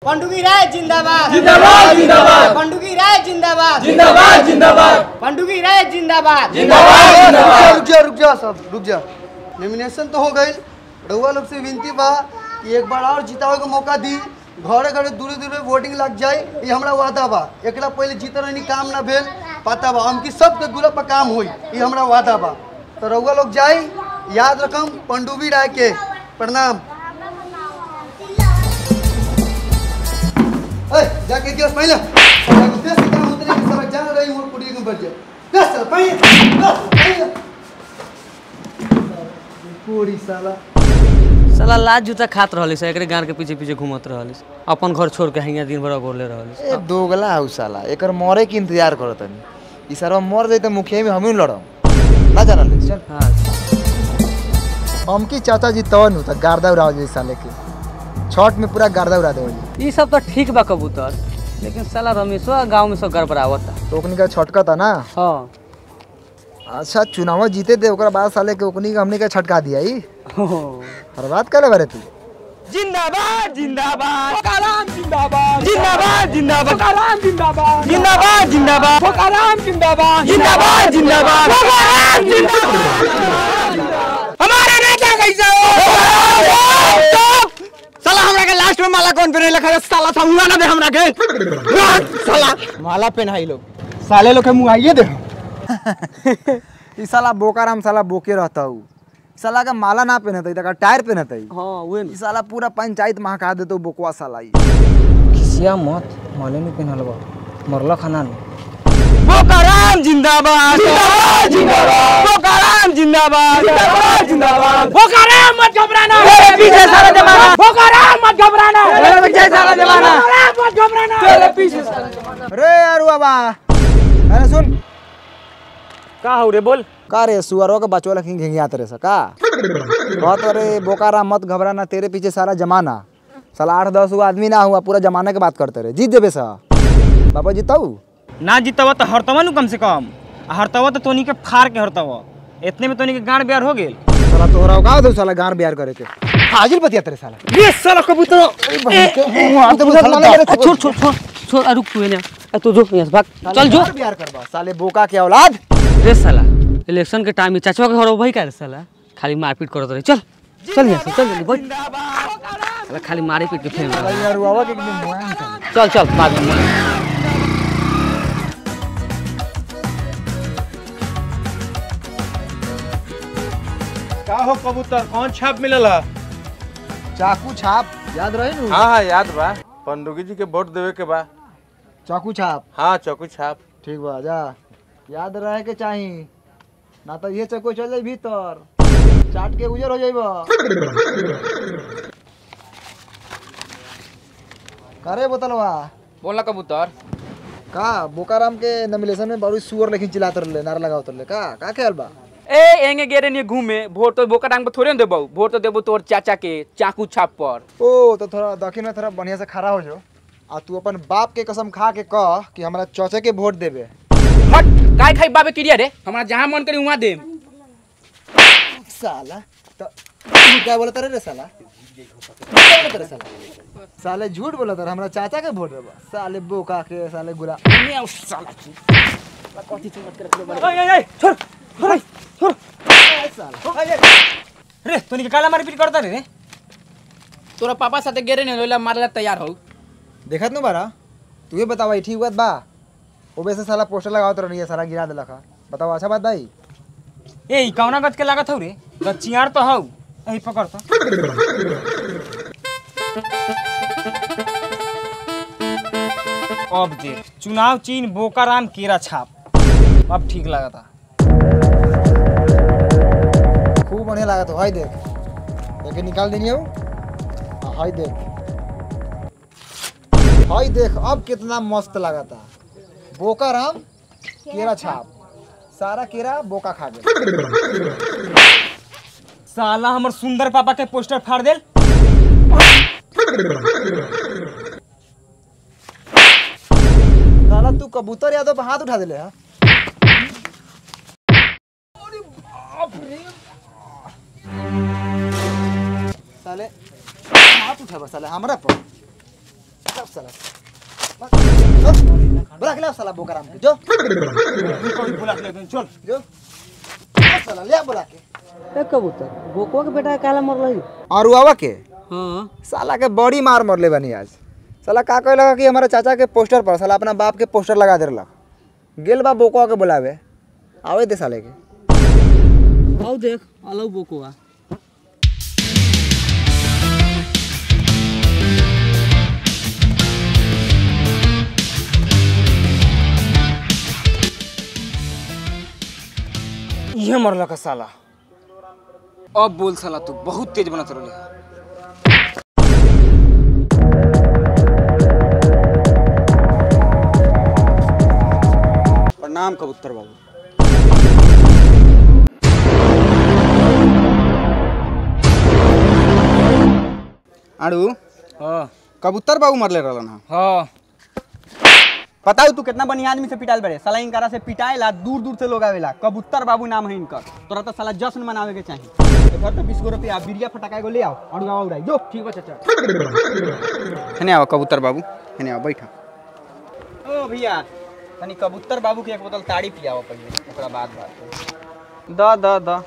पंडुगी राय जिंदाबाद जिंदाबाद जिंदाबाद पंडुगी राय जिंदाबाद जिंदाबाद जिंदाबाद पंडुगी राय जिंदाबाद जिंदाबाद रुक जा रुक जा सब रुक जा नॉमिनेशन तो हो गई रउआ लोग से विनती बा कि एक बार और जितावे के मौका दी घरे घरे दूरे दूरे वोटिंग लग जाए ये हमरा वादा बा एकरा पहले जीत रहनी काम ना भेल पता बा हमकी सबके दूरा पर काम होई ये हमरा वादा बा तो रउआ लोग जाई याद रकम पंडुबी राय के प्रणाम ए, जाके गिलास पहले देश के काम उतरे के सब जान रही मोर कुड़ी के बढ़ जाए बस चल पहले बस पहले पूरी साला साला लाज जूता खात रहलिस एकरे गाड़ के पीछे पीछे घूमत रहलिस अपन घर छोड़ के हियाँ दिन भर गोरले रहलिस ए दोगला हौ साला एकर मरे के इंतजार करत तनी ई सारा मर जाई त मुखिया में हमही लड़म ना जानल चल हाँ हमकी चाचा जी तवन होता गार्दा उड़ा जाए साले के छठ में पूरा गार्दा उड़ा दे ये सब तो ठीक बा कबूतर लेकिन साला रमेशो गाँव में सब गड़बड़ावता तो ओकनी का छटका था ना हाँ अच्छा चुनाव जीते थे ओकरा बाद साले के ओकनी के हमने का छटका दिया ही हो। हर बात करे बारे तू जिंदाबाद जिंदाबाद फोकाराम जिंदाबाद जिंदाबाद जिंदाबाद फोकाराम जिंदाबाद जिंदाबाद जिंदाबाद फोकाराम जिंदाबाद जिंदाबाद जिंदाबाद फोकाराम जिंदाबाद हमारा नेता कैसे हो साला हमरा के लास्ट में माला कौन पहने लखा साला समूह ना दे हमरा के साला माला पहनाई लोग साले लोग के मुआइए दे ई साला बोकाराम साला बोके रहता हूँ साला का माला ना पहनता तका टायर पहनता ही हाँ उहे ई साला पूरा पंचायत महका देतो बोकवा साला ई खिसिया मत माले में पेनहल बा मरला खाना में फोकाराम जिंदाबाद जिंदाबाद जिंदाबाद फोकाराम जिंदाबाद जिंदाबाद जिंदाबाद फोकाराम मत घबराना तेरे पीछे सारा जमाना फोकाराम मत घबराना तेरे पीछे सारा जमाना फोकाराम मत घबराना तेरे पीछे सारा जमाना अरे यार बाबा अरे सुन का हो रे बोल का रे सुअरों के बचवा लखी घिंगियात रे सका बहुत अरे बोकारा मत घबराना तेरे पीछे सारा जमाना साला आठ दस गो आदमी ना हुआ पूरा जमाना के बात करते रहे जीत देबे सा बाबा जीताऊ ना जीतवा तो हरतवा नु कम से कम आ हरतवा तो तोनी के फाड़ के हरतवा इतने में तोनी के गांड ब्यार हो गेल साला तोहरा का दो साला गार बियार करे के हाजिर बतिया तेरे साला ये साला कबूतर छोड़ छोड़ छोड़ छोड़ आ, रुक तू एने आ, तू जो यहाँ से भाग चल जो बियार करबा साले बोका के औलाद रे साला इलेक्शन के टाइम में चाचवा के घर वही का रे साला खाली मारपीट करत रहे चल चल यहाँ से चल जल्दी बैठ साला खाली मारे पीट के फेंक रहा है। यार बाबा के एकदम मुआयन साले चल चल बाद में का हो कबूतर कौन छाप मिलल है चाकू छाप याद रहे नु हाँ हाँ याद बा पंडुगी जी के वोट देवे के बा चाकू छाप हाँ चौकी छाप ठीक बा जा याद रहे के चाही ना तो ये चको चल जाई भीतर चाट के उजर हो जाइबा करे बोतलवा बोला कबूतर का बोकाराम के नमिलेशन में बड़ी सुअर लेकिन चिल्लात रहले नारा लगावत रहले का का ख्याल बा ए एंगे गेरे नहीं घूमे वोट तो बोका डांग पे थोड़े न देबो वोट तो देबो तोर चाचा के चाकू छाप पर ओ तो थोड़ा दक्षिण में थोड़ा बढ़िया से खड़ा हो जो आ तू अपन बाप के कसम खा के कह कि हमरा चौचे के वोट देबे हट काय खाई बाबे क्रिया रे हमरा जहां मन करी वहां देम साला तो तू क्या बोलत रे साला क्या बोलत रे साला साले झूठ बोलत रे हमरा चाचा के वोट देबा साले बोका के साले गुला छोड़ छोड़ छोड़ रे तोनी के काला मारी पीट करता रे रे तोरा पापा साथे गेरे नहीं लोला मारला तैयार हो देखत नु बारा तू ये बतावा ठीक बात बा ओबे से साला पोस्टर लगावत रहनी है सारा गिरा देलक हा बताओ अच्छा बात भाई ए ई कौना गत के लागत हौ रे गचियार तो हौ एही पकड़ तो अब देख चुनाव चिन्ह बोकाराम केरा छाप अब ठीक लागता खूब बढ़िया लागत हो हाय देख देखे निकाल देनी हो हाँ, हाय देख हाय देख अब कितना मस्त लागता बोका राम केरा छाप सारा केरा बोका खा गया साला हमर सुंदर पापा के पोस्टर फाड़ देल साला तू कबूतर यादव पे हाथ उठा दिले हा साले हाथ उठाबा साले हमरा पर लाओ साला चल, बुला के लाओ साला बोकाराम के जो बुला के लेते चल जो लाओ साला ले आ बुला के ए कबूतर बोकुआ के बेटा काला मरल और उआवा के हाँ साला के बड़ी मार मरले बनी आज साला का कहे लगा कि हमारे चाचा के पोस्टर पर साला अपना बाप के पोस्टर लगा दे रहा गेल बा बोकवा के बुलावे आवे दे साले के आओ देख अलग बोकुआ ये मरला का साला अब बोल साला तू बहुत तेज बनत रहले प्रणाम कबूतर बाबू आड़ू हाँ कबूतर बाबू मरले रहलन हा हाँ बताओ तू कितना बढ़िया आदमी से पिटाइल बड़े साला इनकारा से पिटाइला दूर दूर से लोग आवेला कबूतर बाबू नाम है इनकर तोरा तो साला जश्न मनावे के चाहिए तो घर तो बीस गो रुपया बिरिया फटाका एगो ले आओ और गाँव उड़ाई जो ठीक बा चाचा हेने आओ कबूतर बाबू हेने आओ बैठा ओ भैया तनी कबूतर बाबू के एक बोतल ताड़ी पियाओ पहले ओकरा बाद बात द द द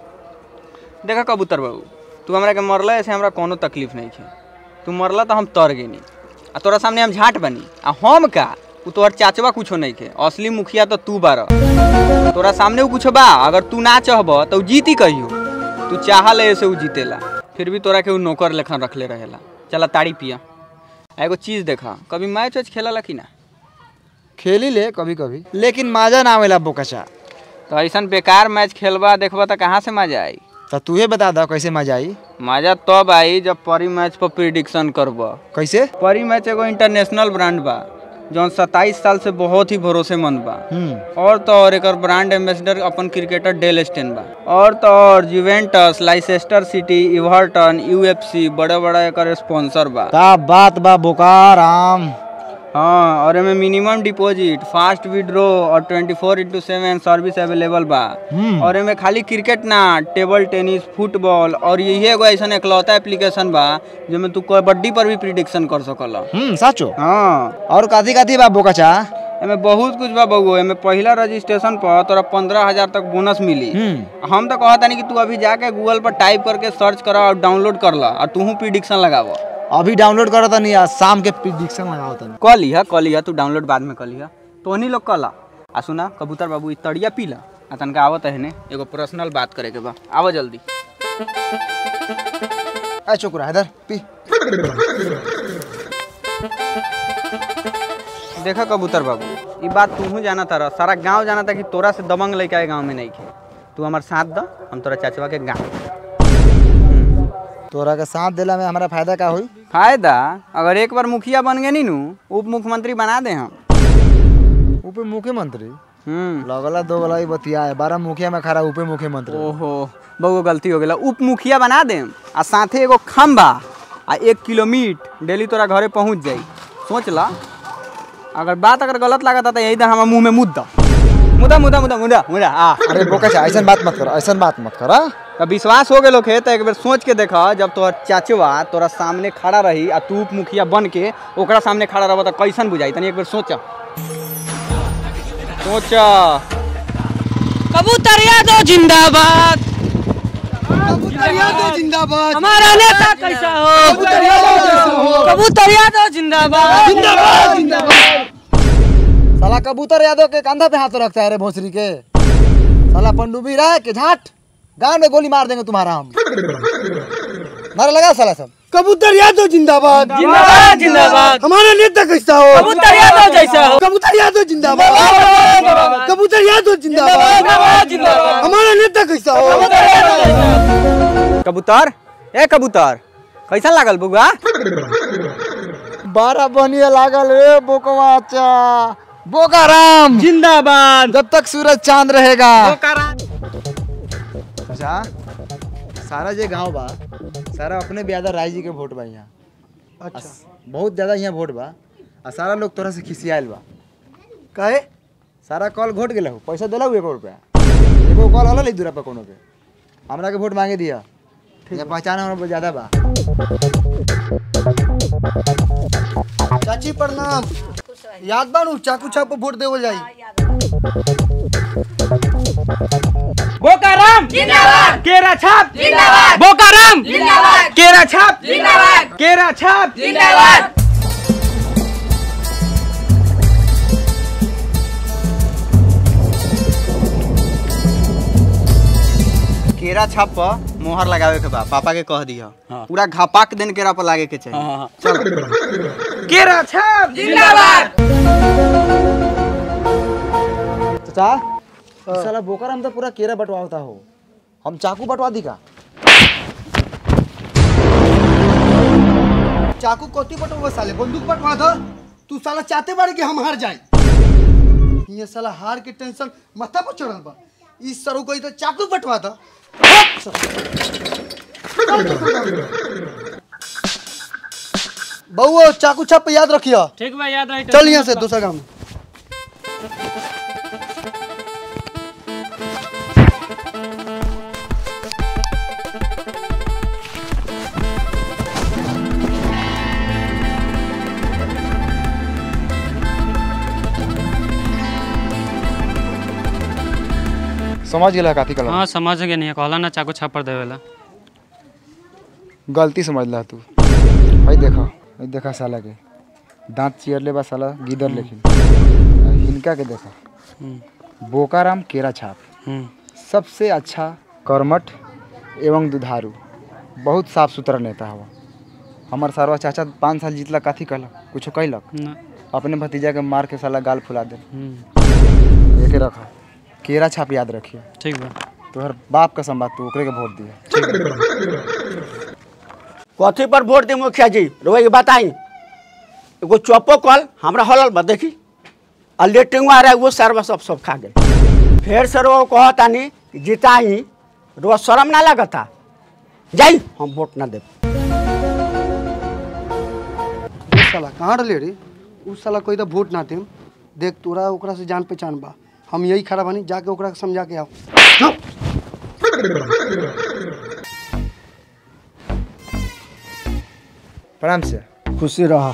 देखा कबूतर बाबू तू हमरा के मरला ऐसे हमरा कोनो तकलीफ नहीं है तू मरला तो हम तर गेनी आ तोरा सामने हम झाट बनी आ हम का उ तोहर चाचवा कुछो नहीं के असली मुखिया तो तू बार तोरा सामने उ कुछो बा अगर तू ना चाहब तो उ जीती कहियो तू चाहल ऐसे उ जीतेला फिर भी तोरा के उ नौकर लेखन रखले रहेला चला ताड़ी पिया आ एगो चीज देखा कभी मैच वैच खेला कि ना खेली ले कभी कभी लेकिन माजा ना आवेला बोकचा तो ऐसा बेकार मैच खेलबा देखबा तो कहाँ से मजा आई तो तू बता दो कैसे मजा आई मजा तब आई जब परी मैच पर प्रिडिक्शन करब कैसे परी मैच एगो इंटरनेशनल ब्रांड बा जौन सत्ताईस साल से बहुत ही भरोसेमंद बा और तो और एकर ब्रांड एम्बेसडर अपन क्रिकेटर डेल स्टेन बा और तो और Juventus Leicester City Everton UFC बड़े बड़ा एकर स्पॉन्सर बा का बात बा बोकाराम हाँ और एमे मिनिमम डिपॉजिट फास्ट विड्रॉ और 24 four into seven service available बा और एमे खाली क्रिकेट ना टेबल टेनिस फुटबॉल और यही एगो ऐसा एकलौता एप्लीकेशन बा जेमे तू कबड्डी पर भी प्रिडिक्शन कर सकल हम्म साचो हाँ और काथी काथी बा बोकचा एमे बहुत कुछ बा बउओ एमे पहिला रजिस्ट्रेशन पर तोरा पंद्रह हजार तक बोनस मिली हम तो कहता नहीं कि तू अभी जाके गूगल पर टाइप करके सर्च करा और डाउनलोड कर ला और तू प्रिडिक्शन लगाव अभी डाउनलोड करो तनी आज शाम के प्रिडिक्शन लगाओ तनी कह लिहा कह लिहा तू डाउनलोड बाद में कर लिहा तो नहीं लोग कला आ सुना कबूतर बाबू ई तड़िया पी ला आ तनका आवत है ने एगो पर्सनल बात करे के बा आवा जल्दी ए चुकरा इधर पी देखा कबूतर बाबू ई बात तू जाना तारा सारा गांव जाना था कि तोरा से दबंग लड़का गांव में नहीं खे तू हमार साथ द हम तोरा चाचवा के गाँव तोरा के साथ देला में हमारा फायदा का हुई फायदा अगर एक बार मुखिया बन गए नी नू उप मुख्यमंत्री बना दे हम उप मुख्यमंत्री हम्म लगला दो गला बतिया है बारह मुखिया में खड़ा उप मुख्यमंत्री ओहो बहु गलती हो गेला उप मुखिया बना दे आ साथे एगो खम्बा आ एक किलोमीटर डेली तोरा घरे पहुंच जाई सोच ला अगर बात अगर गलत लागत तो यही दर हमारे मुंह में मुद्दा मुद्दा मुद्दा मुद्दा मुद्दा मुद्दा आ अरे बोकचा ऐसा बात मत कर ऐसा बात मत कर हाँ? तो विश्वास हो गेलो खे तो एक बेर सोच के देखा जब तोहर चाचवा तोरा सामने खड़ा रही आ तू उप मुखिया बन के ओकरा सामने खड़ा रह तो कैसन बुझाई तनी एक बेर सोचा सोचा कबूतर यादव जिंदाबाद जिंदाबाद हमारा नेता कैसा हो कबूतर यादव जिंदाबाद जिंदाबाद जिंदाबाद साला कबूतर यादव के कंधा पे हाथ रखता है रे भोसरी के साला पंडुबी रहा के झाट गांव में गोली मार देंगे तुम्हारा हम मारा लगा साला सब कबूतर यादव जिंदाबाद जिंदाबाद जिंदाबाद हमारा नेता कैसा हो कबूतर यादव जैसा हो कबूतर यादव जिंदाबाद कबूतर यादव जिंदाबाद जिंदाबाद हमारा नेता कैसा हो कबूतर ए कबूतर कैसा लागल बुआ बारह बनिए लागल रे बोकवाचा बोकाराम जिंदाबाद जब तक सूरज चांद रहेगा अच्छा सारा जे गांव बा सारा अपने ब्यादा राय जी के वोट बा यहाँ अच्छा बहुत ज्यादा यहाँ वोट बा आ सारा लोग तोरा से खिसियाल बा काहे सारा कॉल घोट गेला हो पैसा दिला एगो रुपया एगो कॉल होला ले दूरा पे कोनो के हमरा के वोट मांगे दिया ठीक है पहचान हमरा ज्यादा बा चाची प्रणाम याद बानू चाकू छाप वोट देवल जाई बोकाराम जिंदाबाद केरा छाप जिंदाबाद बोकाराम जिंदाबाद केरा छाप जिंदाबाद केरा छाप जिंदाबाद केरा छाप पर मोहर लगावे के बा पापा के कह दिया पूरा घापाक दिन केरा पर लागे के चाहिए केरा छाप जिंदाबाद चाचा ई साला बोकर हम तो पूरा केरा बंटवाता हो हम चाकू बंटवा दी का चाकू कोती पटवा साले बंदूक पटवा दो तू साला चाहते बारे कि हम हार जाए ये साला हार के टेंशन माथा पर चढ़ल बा इस सरू कोई तो चाकू पटवा दो बउओ चाकू छाप पे याद रखियो ठीक बा याद रही चल यहाँ से दूसरा काम समझ गेला काती कलम हाँ समझ गए नहीं कहला ना चाकू छापर देवेला गलती समझला तू भाई देखा भाई देखा साला के दांत चियर ले बा साला गिदर लेकिन आ हिनका के देखा बोकाराम केरा छाप हम्म सबसे अच्छा कर्मठ एवं दुधारू बहुत साफ सुथरा नेता हवा हमार सारवा चाचा पाँच साल जीतला काथी कहलक कुछो कहलक ना अपने भतीजा के मार के साला गाल फुला दे हम्म एके रखा केरा छाप याद रखिए ठीक बा तोहर बाप का संबाद तू ओकरे के वोट दिया कथी पर वोट दी मुखिया जी रोए के बताई एगो चौपो कल हमरा हलल बा देखी आ लेटिंग आ रहा वो सरवा सब सब खा गए फिर से रो कहतानी कि जिताई रो शर्म ना लगता जाई हम वोट ना देब ये साला कहाँ रहे रे उ साला कोई तो वोट ना देम देख तोरा ओकरा से जान पहचान बा हम यही खड़ा बानी जाके ओकरा के समझा के आओ प्रणाम से खुशी रहा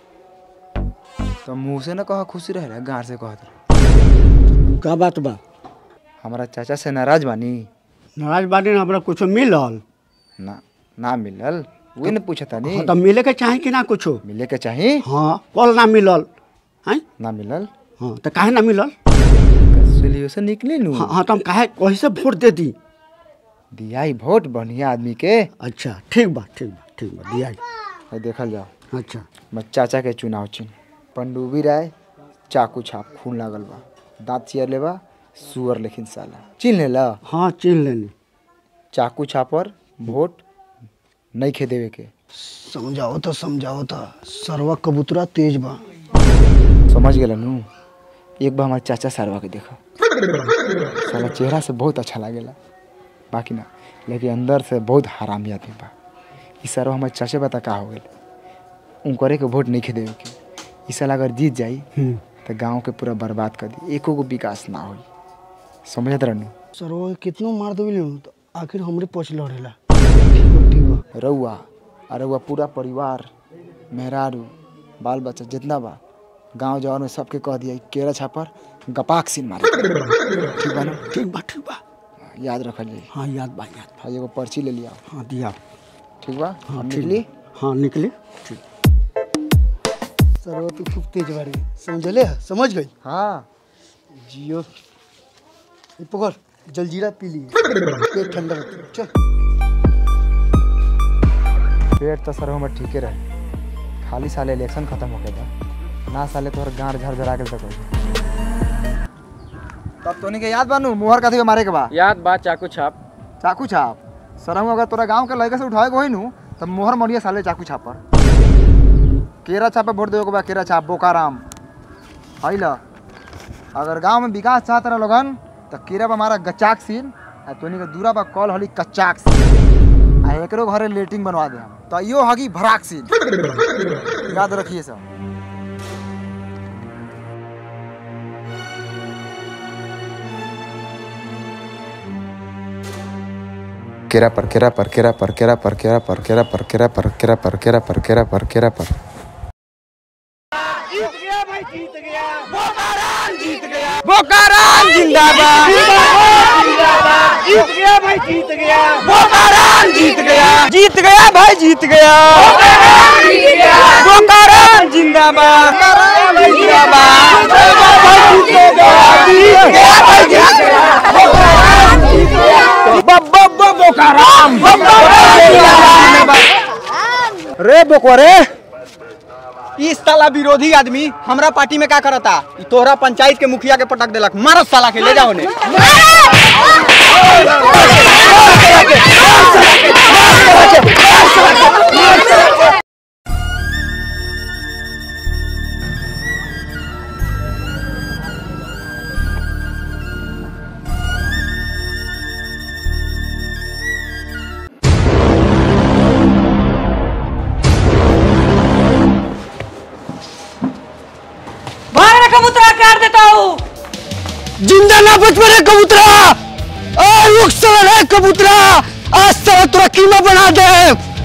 तो मुँह से ना कहा खुशी रहे गाँव से कहत का बात बा हमारा चाचा से नाराज बानी नाराज बानी ना हमरा कुछो मिलल ना ना मिलल वही ने पूछता नी हाँ, तो मिले के चाही कि ना कुछो मिले के चाही हाँ कल ना मिलल हैं ना मिलल हाँ तो काहे ना मिलल सोल्यूशन निकली नु हाँ हाँ तो हम काहे वही से वोट दे दी दिया ही वोट बढ़िया आदमी के अच्छा ठीक बा ठीक बा ठीक बा दिया है देखल जाओ अच्छा मैं चाचा के चुनाव चिन्ह पंडुबी राय चाकू छाप खून लागल बा दांत चियर लेबा सुअर लेकिन साला चिन्ह लेला हाँ चिन्ह लेनी चाकू छापर वोट नहीं खे देवे के समझाओ तो समझाओ तो सरवा कबूतरा तेज बा समझ गेला नु एक बार हमारे चाचा सारवा के देखा साला चेहरा से बहुत अच्छा लागेला बाकी ना लेकिन अंदर से बहुत हरामी आदमी बा ई सारवा हमारे चाचा बता का हो गेल उनकरे के वोट नहीं खे देवे के ई साल अगर जीत जाई तो गांव के पूरा बर्बाद कर दी एको गो विकास ना होई समझत रहनु सरवा कितनो मार देवे तो आखिर हमरे पछ लड़ेला रउआ आ रउआ पूरा परिवार मेहरारू बाल बच्चा जितना बा गांव जवान में सबके कह दिया केरा छापर गपाक सीन मारे ठीक बा ना ठीक बा ठीक बा याद रखल जाई हाँ याद बा याद हाँ एगो पर्ची ले लिया हाँ दिया ठीक बा हाँ हम ठीक निकली बा। हाँ निकली ठीक सरवा तू खूब तेज बाड़ी समझले समझ गई हाँ जियो ये पकड़ जलजीरा पी लिए पेट ठंडा रहता चल पेट तो सर हमर ठीके रहे खाली साले इलेक्शन खत्म हो गया था ना साले तोहर गाँव झर झरा के तक तब तोनी के याद बानू मोहर कथी पे मारे के बा याद बा चाकू छाप चाकू छाप सरहू अगर तोरा गांव के लड़के से उठाए को नू तब मोहर मरिया साले चाकू छाप पर केरा छाप पे वोट देवे के बा केरा छाप बोकाराम है ल अगर गांव में विकास चाहत रह लोगन तो केरा बा हमारा गचाक सीन आ तोनी के दूरा बा कॉल हली कच्चाक सीन आ एकरो घरे लेटिंग बनवा दे हम तो यो हगी भराक सीन याद रखिए सब केरा पर केरा पर केरा पर केरा पर केरा पर केरा पर केरा पर केरा पर केरा पर केरा पर केरा पर जीत गया भाई जीत गया बोकाराम जीत गया बोकाराम जिंदाबाद जिंदाबाद जीत गया भाई जीत गया बोकाराम जीत गया जीत गया भाई जीत गया बोकाराम जिंदाबाद जिंदाबाद भाई जीत गया जीत गया भाई जीत गया बब्बा बोकाराम रे बोकवा रे इस साला विरोधी आदमी हमरा पार्टी में का करता ई तोहरा पंचायत के मुखिया के पटक देलक मारो साला के ले जाओ ने भाग रे कबूतरा काट देता हूँ जिंदा ना बच मेरे कबूतरा आ रुक साला रे कबूतरा आज साला तोरा कीमा बना दे